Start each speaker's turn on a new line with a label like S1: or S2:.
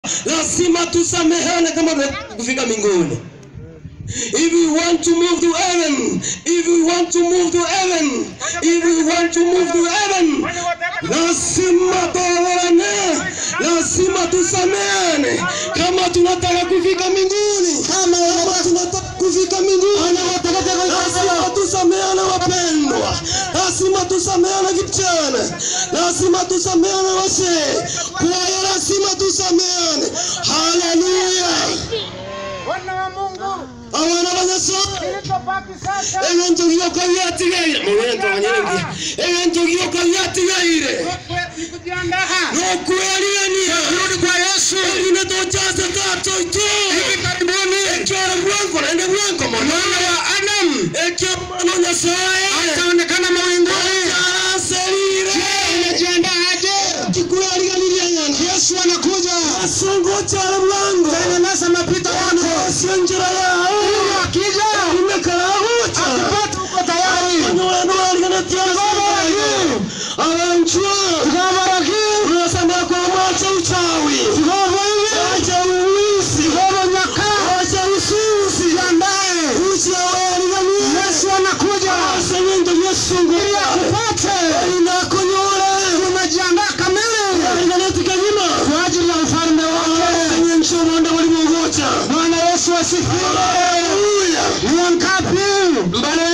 S1: lazima tusamehane kama tunataka kufika mbinguni. If we want to move to heaven, if we want to move to heaven, if we want to move to heaven, lazima tuoane, lazima tusameane kama tunataka kufika mbinguni, kama tunataka kufika mbinguni, lazima tusameane wapendwa, lazima tusameane vijana, lazima tusameane wazee, kwaya lazima tusameane. Haleluya!
S2: Wana wa Mungu,
S1: abana b'agasore
S2: kilichobaki sasa
S1: ebintu by'uko byatigaire mu bintu abanyengi ebintu by'uko byatigaire
S2: ni kujiandaa
S1: n'okweriania kurudi kwa Yesu erine tojaze kato ito hivi karibuni ekyoro bwanko nende bwanko mwana wa Adam ekyo mwana Nyasaye ataonekana mawinguni aserire unajiandaa aje kikweliganilia nyana Yesu anakuja asungu cyaro bwango tengeneza mapito yako sio njira yao akija umekarahuta akipata uko tayari wenu waliganetia abanchwa ngabaraki unasema kwa mwacha uchawi ngoma hivi acha uwisi ngoma nyaka acha ususi jandae usi awaligani Yesu anakuja asemendo Yesu nguria upate inakunyora umejiandaa kamili aliganetika nyuma kwa ajili ya ufalme wake kwenye nchomo ndio walimwogocha Bwana Yesu asifiwe haleluya ni wangapi mbele